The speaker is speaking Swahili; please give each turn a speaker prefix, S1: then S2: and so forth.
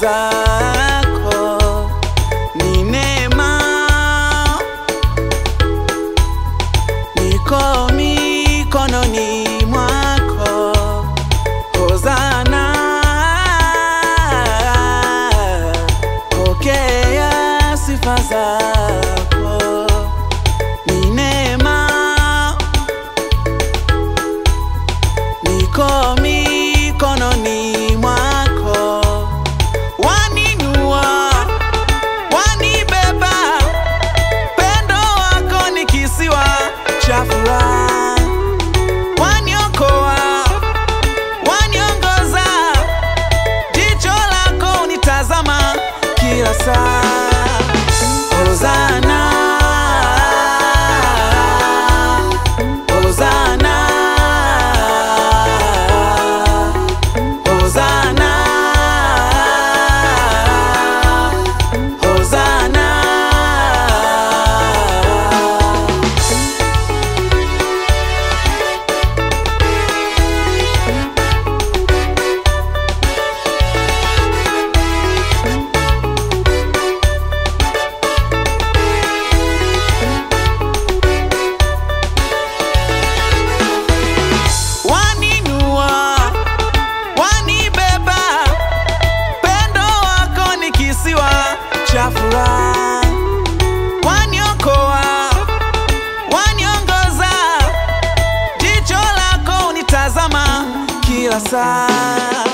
S1: zako ni neema, niko mikononi mwako. Hosana, pokea sifa zako, ni neema, niko mikononi mwako, waninua, wanibeba, pendo wako ni kisiwa cha furaha, waniokoa waniongoza, jicho lako unitazama kila saa. Hosana, Hosana, Hosana, Hosana. waninua wanibeba, pendo wako ni kisiwa cha furaha, waniokoa waniongoza, jicho lako unitazama kila saa.